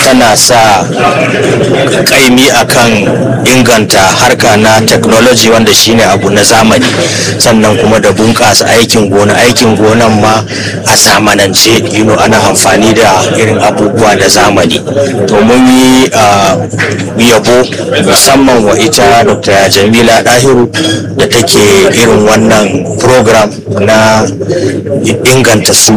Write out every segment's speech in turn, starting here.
tana sa kaimi akan inganta harka na technology wanda shine abu na zamani sannan kuma da bunƙasa aikin gona aikin gonan ma a zamanance you know, ana amfani da irin abubuwa na zamani to mun yi yabo musamman wa ita dr jamila dahiru da take irin wannan program na inganta su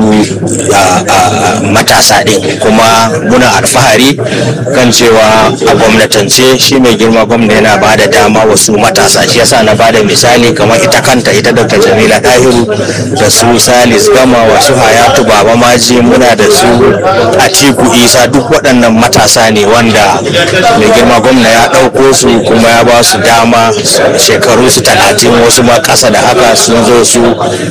matasa ɗin kuma muna alfahari kan cewa a gwamnatance shi mai girma gwamna yana ba da dama wasu matasa shi yasa na ba da misali kamar ita kanta ita dr jamila dahiru da su salis gama wasu hayatu baba maji muna da su atiku isa duk waɗannan matasa ne wanda mai girma gwamna ya ɗauko su kuma ya ba su dama shekaru su talatin wasu ma ƙasa da haka sun zo su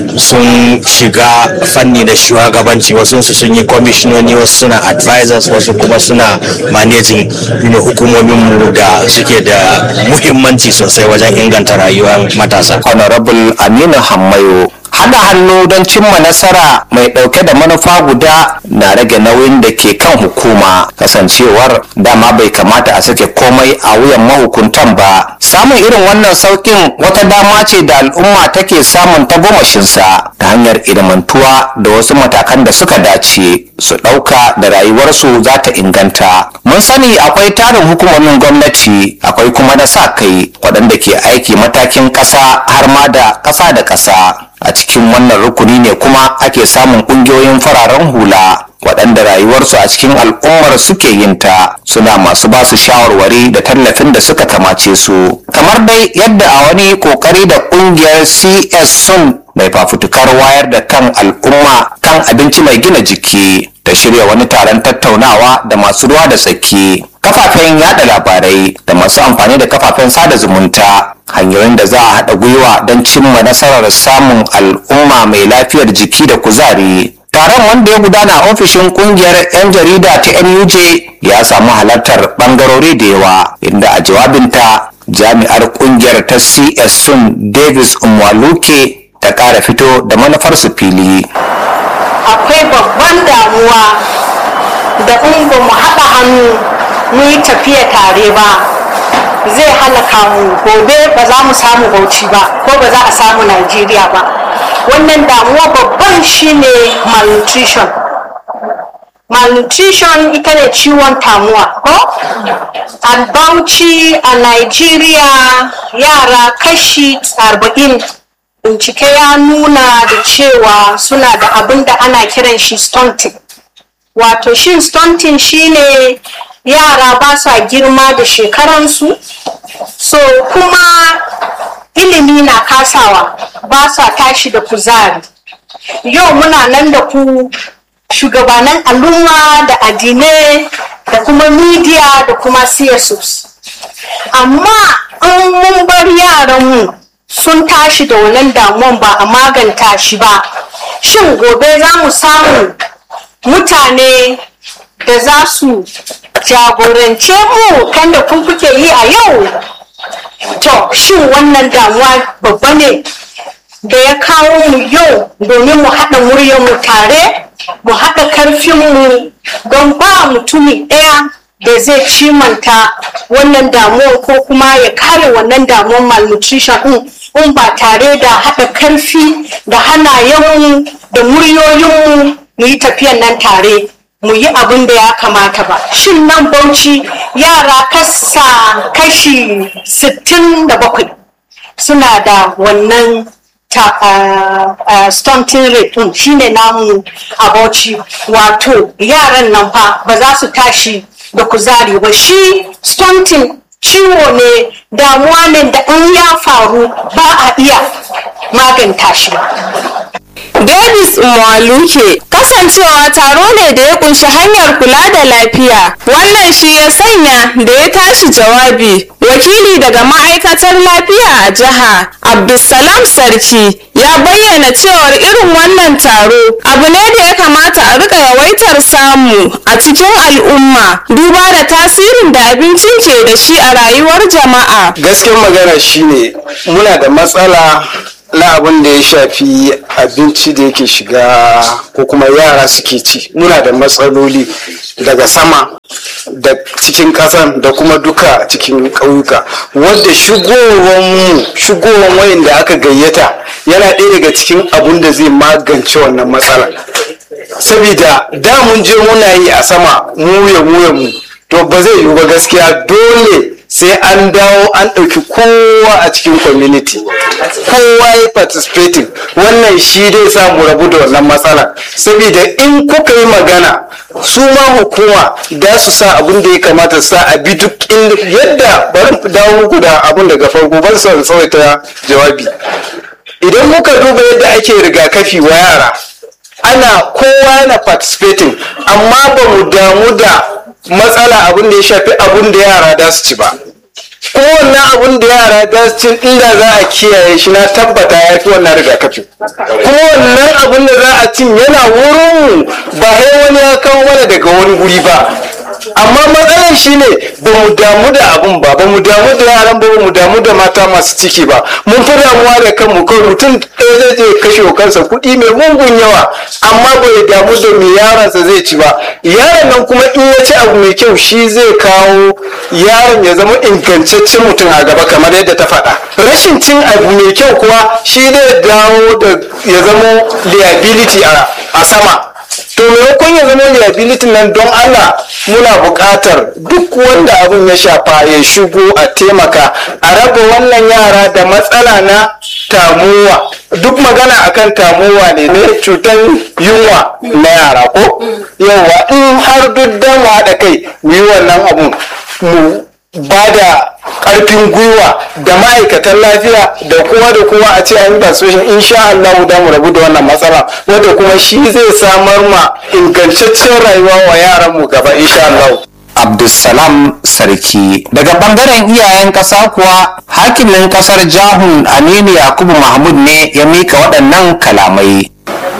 sun shiga fanni na shugabanci wasu su sun yi kwamishinoni wasu suna advisors wasu kuma suna managing hukumomin mu da suke da muhimmanci sosai wajen inganta rayuwar matasa honorable aminu hammayo haɗa hannu don cimma nasara mai ɗauke da manufa guda na rage nauyin da ke kan hukuma kasancewar dama bai kamata a sake komai a wuyan mahukuntan ba samun irin wannan sauƙin wata dama ce da al'umma take samun tagomashinsa ta hanyar ilimantuwa da wasu matakan da suka dace su ɗauka da rayuwarsu za ta inganta mun sani akwai tarin hukumomin gwamnati akwai kuma na sa kai waɗanda ke aiki matakin ƙasa har ma da ƙasa da ƙasa a cikin wannan rukuni ne kuma ake samun ƙungiyoyin fararen hula waɗanda rayuwarsu a cikin al'ummar suke yin ta suna masu ba su shawarwari da tallafin da suka kamace su kamar dai yadda a wani ƙoƙari da ƙungiyar cs sun mai fafutukar wayar da kan al'umma kan abinci mai gina jiki ta shirya wani taron tattaunawa da masu ruwa da tsaki kafafen yada labarai da masu amfani da kafafen sada zumunta hanyoyin da za a haɗa gwiwa don cimma nasarar samun al'umma mai lafiyar jiki da kuzari taron wanda ya gudana a ofishin kungiyar 'yan jarida ta nuj ya samu halartar bangarori da yawa inda a jawabinta jami'ar kungiyar ta cs sun davis umwaluke ta kara fito da manufar su fili akwai babban damuwa da in ba mu haɗa hannu mu yi tafiya tare ba zai halaka mu gobe ba za mu samu bauchi ba ko ba za a samu najeriya ba wannan damuwa babban shine malnutrition malnutrition ita ne ciwon tamuwa ko a bauchi a nigeria yara kashi 40 bincike ya nuna da cewa suna da abin da ana kiran shi stunting wato shin stunting shine yara ba sa girma da shekaransu so kuma ilimi na kasawa ba sa tashi da kuzari yau muna nan da ku shugabanan al'umma da addinai da kuma media da kuma csos amma in mun bar yaranmu sun tashi da wannan damuwan ba a maganta shi ba shin gobe za mu samu mutane da za su jagorance mu kan da kun kuke yi a yau to shin wannan damuwa babba ne da ya kawo mu yau domin mu haɗa muryarmu tare mu haɗa karfinmu don ba mutumi ɗaya da zai cimanta wannan damuwar ko kuma ya kare wannan damuwar malnutrition ɗin in ba tare da haɗa karfi da hannayenmu da muryoyinmu mu yi tafiyan nan tare mu yi abin da ya kamata ba shin nan bauchi yara kasa kashi 67 suna da wannan ta, uh, uh, stunting rate din shine namu a bauchi wato yaran nan fa ba za su tashi da kuzari ba shi stunting ciwo ne damuwa ne da in ya faru ba a iya maganta shi ba Davis Mwaluke kasancewa taro ne da ya kunshi hanyar kula da lafiya wannan shi ya sanya da ya tashi jawabi wakili daga ma'aikatar lafiya a jiha Abdulsalam Sarki ya bayyana cewar irin wannan taro abu ne da ya kamata a rika yawaitar samu a cikin al'umma duba da tasirin da abincin ke da shi a rayuwar jama'a gaskiyar magana shine muna da matsala na abin da ya shafi abinci da yake shiga ko kuma yara suke ci muna da matsaloli daga sama da cikin ƙasan da kuma duka cikin ƙauyuka wadda shigowar mu shigowar wayan da aka gayyata yana ɗaya daga cikin abun da zai magance wannan matsala saboda da mun je muna yi a sama mu ya mu mu to ba zai yiwu ba gaskiya dole sai an dawo an ɗauki kowa a cikin community kowa ya participating wannan shi dai sa mu rabu da wannan matsala saboda in kuka yi magana su ma hukuma da su sa abin da ya kamata su sa a bi duk yadda bari dawo muku da abin daga farko ban son tsawaita jawabi idan muka duba yadda ake rigakafi wa yara ana kowa yana participating amma ba mu damu da matsala abin da ya shafi abin da yara da su ci ba kowanne abin da yara da su ci inda za a kiyaye shi na tabbata ya fi wannan rigakafi kowanne abin da za a cin yana wurin ba sai wani ya kawo mana daga wani guri ba amma matsalar shi ne ba mu damu da abun ba ba mu damu da yaran ba ba mu damu da mata masu ciki ba mun fi damuwa da kanmu kawai mutum ɗaya zai je kashe wa kansa kuɗi mai mungun yawa amma bai damu da me yaronsa zai ci ba yaron nan kuma in ya ci abu mai kyau shi zai kawo yaron ya zama ingantaccen mutum a gaba kamar yadda ta faɗa rashin cin abu mai kyau kuwa shi zai dawo da ya zama liability a sama to maimakon ya zama liability nan don Allah muna buƙatar duk wanda abin ya shafa ya shigo a taimaka a raba wannan yara da matsala na tamuwa duk magana akan tamuwa ne ne cutar yunwa na yara ko yawa in har duk dan haɗa kai mu yi wannan abun mu ba da ƙarfin gwiwa da ma'aikatan lafiya da kowa da kowa a ce an yi persuasion insha Allah da mu rabu da wannan matsala wanda kuma shi zai samar ma ingantaccen rayuwa wa yaran mu gaba insha Allah Abdulsalam Sarki. Daga bangaren iyayen ƙasa kuwa hakimin ƙasar Jahun Aminu Yakubu Mahmud ne ya mika waɗannan kalamai.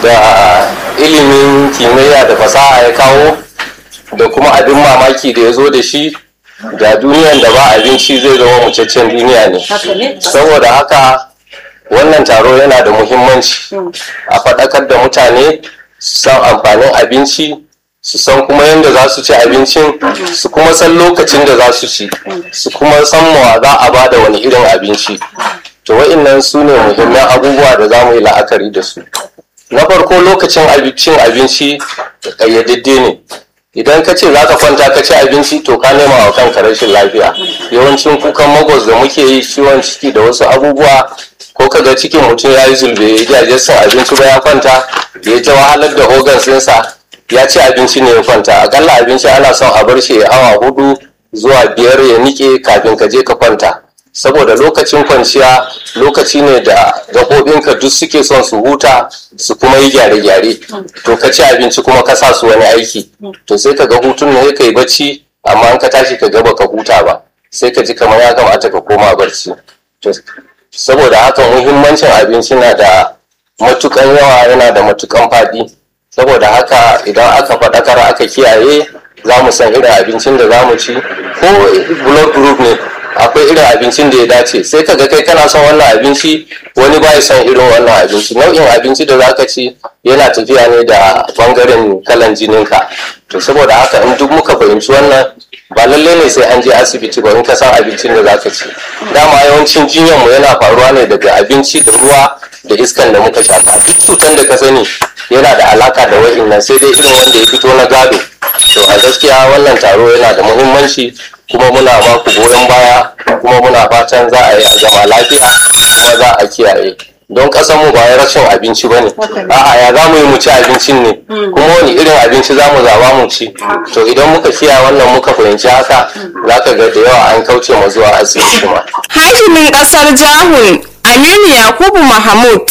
da ilimin kimiyya da fasaha ya kawo da kuma abin mamaki da ya zo da shi da duniyan da ba abinci zai zama mucaccen duniya ne saboda haka wannan taro yana da muhimmanci a faɗakar da mutane su san amfanin abinci su san kuma yadda za su ci abincin su kuma san lokacin da za su ci su kuma san mawa za a ba da wani irin abinci to wa'innan su ne muhimman abubuwa da za mu yi la'akari da su na farko lokacin cin abinci ƙayyadadde ne idan ka ce za ka kwanta ka ci abinci to ka nema wa kanka rashin lafiya yawancin kukan magos da muke yi ciwon ciki da wasu abubuwa ko ka ga cikin mutum ya yi zulbe ya ji son abinci ba ya kwanta ya ta wahalar da organs ɗinsa ya ci abinci ne ya kwanta akalla abinci ana son a bar shi ya awa hudu zuwa biyar ya nike kafin ka je ka kwanta saboda lokacin kwanciya lokaci ne da gaɓoɓinka duk suke son su huta su kuma yi gyare-gyare to ka ci abinci kuma ka sa su wani aiki to sai ka ga hutun ne ka yi bacci amma an ka tashi ka gaba ka huta ba sai ka ji kamar ya kamata ka koma barci to saboda haka muhimmancin abinci na da matukan yawa yana da matukan faɗi saboda haka idan aka faɗakar aka kiyaye za mu san irin abincin da za mu ci ko blood group ne akwai irin abincin da ya dace sai ka ga kai kana son wannan abinci wani ba ya son irin wannan abinci nau'in abinci da zaka ci yana tafiya ne da bangaren kalan jininka to saboda haka in duk muka fahimci wannan ba lallai ne sai an je asibiti ba in ka san abincin da zaka ci dama yawancin jinyanmu yana faruwa ne daga abinci da ruwa da iskan da muka shaka duk cutan da ka sani yana da alaka da wa'innan sai dai irin wanda ya fito na gado to a gaskiya wannan taro yana da muhimmanci kuma muna ba ku goyon baya kuma muna fatan za a yi a zama lafiya kuma za a kiyaye don mu ba ya rashin abinci ba ne a'a ya za mu yi mu ci abincin ne kuma wani irin abinci za mu zaba mu ci to idan muka kiyaye wannan muka fahimci haka za ka ga da yawa an kauce ma zuwa asibiti ma hakimin kasar jahun aminu yakubu mahmud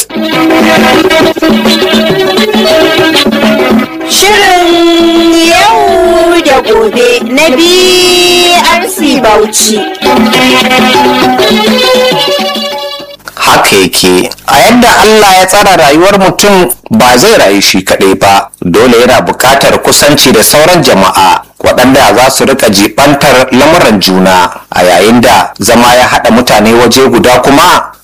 Shirin yau da gobe na BRC Bauchi. haka yake a yadda Allah ya tsara rayuwar mutum ba zai rayu shi kaɗai ba dole yana buƙatar kusanci da sauran jama'a waɗanda za su rika jibantar lamuran juna a yayin da zama ya haɗa mutane waje guda kuma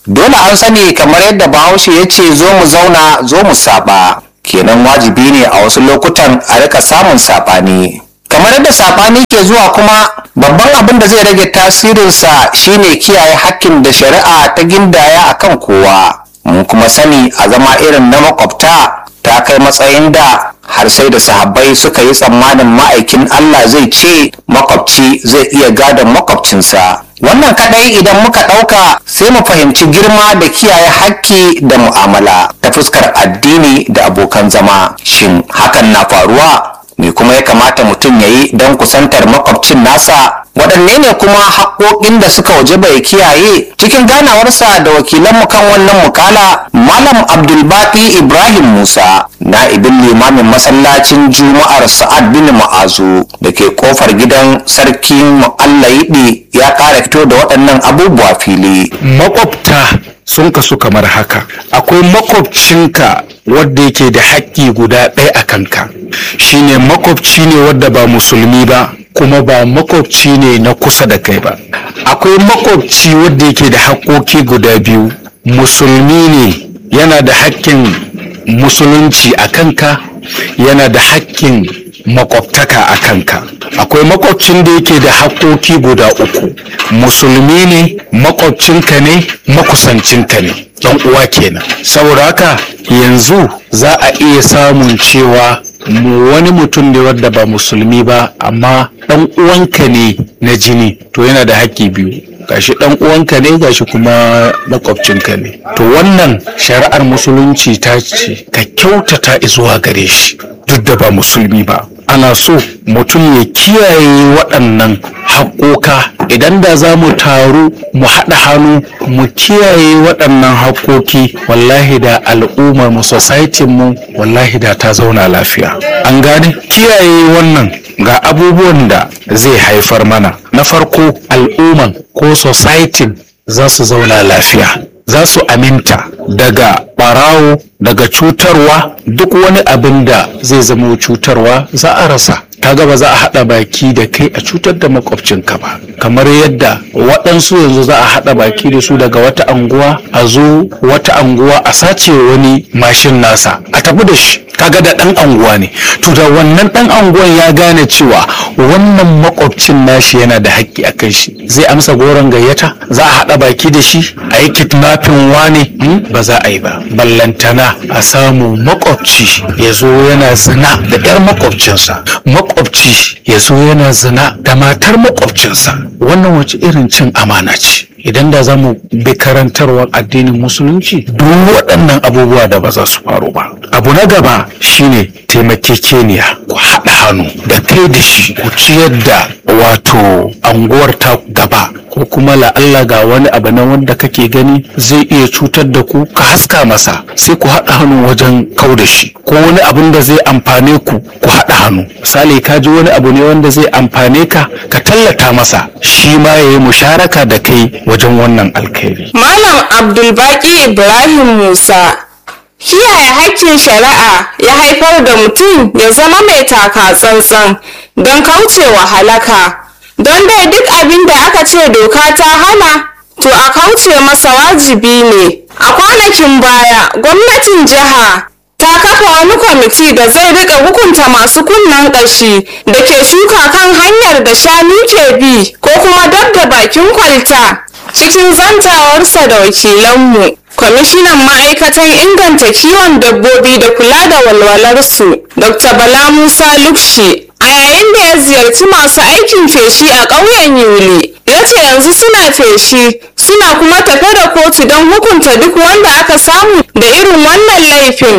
dole an sani kamar yadda bahaushe ya ce zo mu zauna zo mu saba kenan wajibi ne a wasu lokutan a rika samun saɓani kamar yadda saɓani ke zuwa kuma babban abin da zai rage tasirinsa shine kiyaye hakkin da shari'a ta gindaya akan kowa mun kuma sani a zama irin na makwabta ta kai matsayin da har sai da sahabbai suka yi tsammanin ma'aikin Allah zai ce makwabci zai iya gadon makwabcinsa wannan kadai idan muka ɗauka sai mu fahimci girma da kiyaye hakki da mu'amala ta fuskar addini da abokan zama shin hakan na faruwa me kuma ya kamata mutum ya yi don kusantar makwabcin nasa waɗanne ne kuma haƙoƙin da suka waje bai kiyaye cikin ganawarsa da wakilanmu kan wannan mukala malam abdulbaki ibrahim musa na'ibin limamin masallacin juma'ar sa'ad bin ma'azu da ke kofar gidan sarkin mu'allayiɗi ya ƙara fito da waɗannan abubuwa fili makwabta sun kasu kamar haka akwai makwabcinka wadda yake da haƙƙi guda ɗaya a kanka shine makwabci ne wadda ba musulmi ba kuma ba makwabci ne na kusa da kai ba akwai makwabci wadda yake da haƙƙoƙi guda biyu musulmi ne yana da haƙƙin musulunci a kanka yana da haƙƙin makwabtaka a kanka akwai makwabcin da yake da haƙƙoƙi guda uku musulmi ne makwabcinka ne makusancinka ne dan uwa kenan saboda haka yanzu za a iya samun cewa mu wani mutum ne wadda ba musulmi ba amma dan uwanka ne na jini to yana da haƙƙi biyu gashi dan uwanka ne gashi kuma makwabcinka ne to wannan shari'ar musulunci ta ce ka kyautata zuwa gare shi duk da ba musulmi ba ana so mutum ya kiyaye waɗannan haƙoƙa idan da za mu taru mu haɗa hannu mu kiyaye waɗannan haƙoƙi wallahi da al'ummar mu society mu wallahi da ta zauna lafiya an gane kiyaye wannan ga abubuwan da zai haifar mana na farko al'umman ko society za su zauna lafiya za su aminta daga ɓarawo daga cutarwa duk wani abin da zai zama cutarwa za a rasa kaga ba za a haɗa baki da kai a cutar da makwabcinka ba kamar yadda waɗansu yanzu za a haɗa baki da su daga wata anguwa a zo wata anguwa a sace wani mashin nasa a tafi da shi kaga da ɗan anguwa ne to da wannan ɗan anguwan ya gane cewa wannan makwabcin nashi yana da haƙƙi a kan shi zai amsa goron gayyata za a haɗa baki da shi a yi kidnapping wane ba za a yi ba ballantana a samu makwabci ya zo yana zina da 'yar makwabcinsa makwabci ya zo yana zina da matar makwabcinsa wannan wace irin cin amana ce idan da za mu bi karantarwar addinin musulunci duk waɗannan abubuwa da ba za su faru ba abu na gaba shine taimakekeniya ku haɗa hannu da kai da shi ku ciyar da wato anguwar ta gaba ko kuma la'alla ga wani abu na wanda kake gani zai iya cutar da ku ka haska masa sai ku haɗa hannu wajen kau da shi ko wani abun da zai amfane ku ku haɗa hannu misali ka ji wani abu ne wanda zai amfane ka ka tallata masa shi ma ya yi musharaka da kai wajen wannan alkhairi Malam Abdulbaki Ibrahim Musa kiyaye haƙƙin shari'a ya haifar da mutum ya zama mai taka tsantsan don kaucewa halaka don dai duk abin da aka ce doka ta hana to a kauce masa wajibi ne a kwanakin baya gwamnatin jiha ta kafa wani kwamiti da zai rika hukunta masu kunnen ƙashi da ke shuka kan hanyar da shanu ke bi ko kuma dab da bakin kwalta cikin zantawarsa da wakilanmu kwamishinan ma'aikatan inganta kiwon dabbobi da kula da walwalarsu dr bala musa lukshi a yayin da ya ziyarci masu aikin feshi a ƙauyen yuli ya ce yanzu suna feshi suna kuma tafe da kotu don hukunta duk wanda aka samu da irin wannan laifin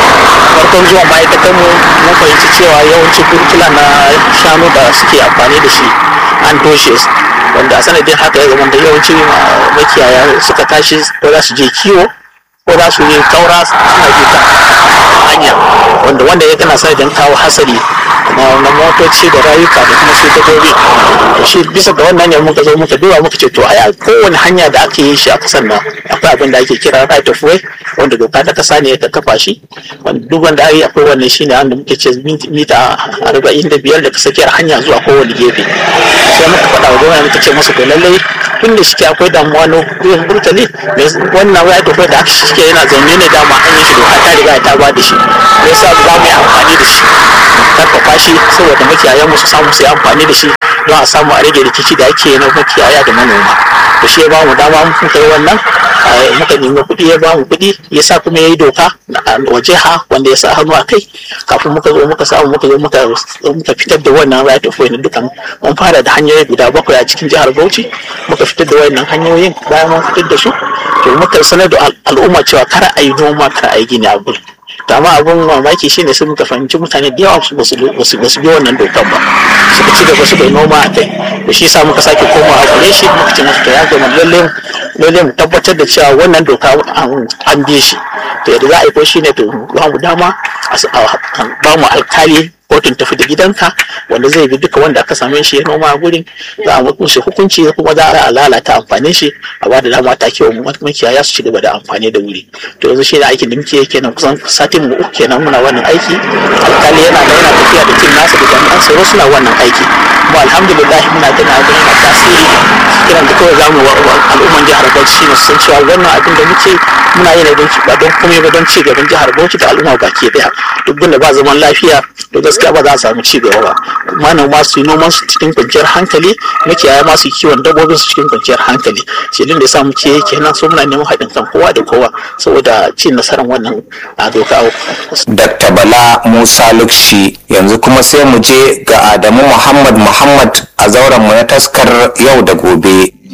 farkon zuwa ma'aikatanmu mun fahimci cewa yawancin burkila na shanu da suke amfani da shi an toshe wanda a sanadin haka ya zama da yawanci makiyaya suka tashi ko za su je kiwo ko za su yi kaura suna bi ta hanya wanda wanda ya kana sanadin kawo hasari na motoci da rayuka da kuma su dabbobi shi bisa ga wannan ne muka zo muka duba muka ce to ai kowane hanya da aka yi shi a kasan nan akwai abin da ake kira right of way wanda doka ta kasa ne ta kafa shi wanda duk wanda ai akwai wannan shine wanda muke ce mita arba'in da biyar daga tsakiyar hanya zuwa kowane gefe sai muka faɗa wa gwamnati muka ce masa to lallai tun da shike akwai damuwa na ruwan burtali wannan right of way da aka shike yana zaune ne dama an yi shi doka ta riga ta ba da shi me yasa ba za mu yi amfani da shi karfafa shi saboda makiyayan mu su samu su yi amfani da shi don a samu a rage rikici da ake na makiyaya da manoma to shi ya ba mu dama muka yi wannan muka nemi kuɗi ya ba mu kuɗi ya sa kuma ya yi doka wa jiha wanda ya sa hannu a kai kafin muka zo muka samu muka zo muka fitar da wannan right of way na dukan mun fara da hanyoyi guda bakwai a cikin jihar Bauchi muka fitar da wannan hanyoyin bayan mun fitar da su to muka sanar da al'umma cewa kar a yi noma kar a yi gini a gurin to amma abun mamaki shine sai muka fahimci mutane da yawa ba su bi wannan dokan ba suka ci gaba suka yi noma a kai da shi sa muka sake komawa gare shi muka ce musu to ya gama lalle lalle mu tabbatar da cewa wannan doka an bi shi to yadda za a yi ko shine to ba mu dama ba mu alkali kotun tafi da gidanka wanda zai bi duka wanda aka same shi ya noma a gurin za a musu hukunci kuma za a lalata amfanin shi a ba da dama ta kewa makiyaya su ci gaba da amfani da wuri to yanzu shi ne aikin da muke kenan kusan satin mu uku kenan muna wannan aiki alkali yana da yana tafiya da tim nasa da jami'an tsaro suna wannan aiki kuma alhamdulillah muna gani abin yana tasiri kiran da kawai zamu wa al'umman jihar Bauchi shine su san cewa wannan abin da muke muna yi ne don ba don komai ba don ci gaban jihar Bauchi da al'umma baki daya duk da ba zaman lafiya to gaskiya ba za a samu ci gaba ba manoma su yi noman su cikin kwanciyar hankali makiyaya ma su kiwon dabbobin su cikin kwanciyar hankali shedin da ya sa muke kenan so muna neman haɗin kan kowa da kowa saboda cin nasarar wannan a doka Dr. Bala Musa Lukshi yanzu kuma sai mu je ga Adamu Muhammad Muhammad a zauren mu na taskar yau da gobe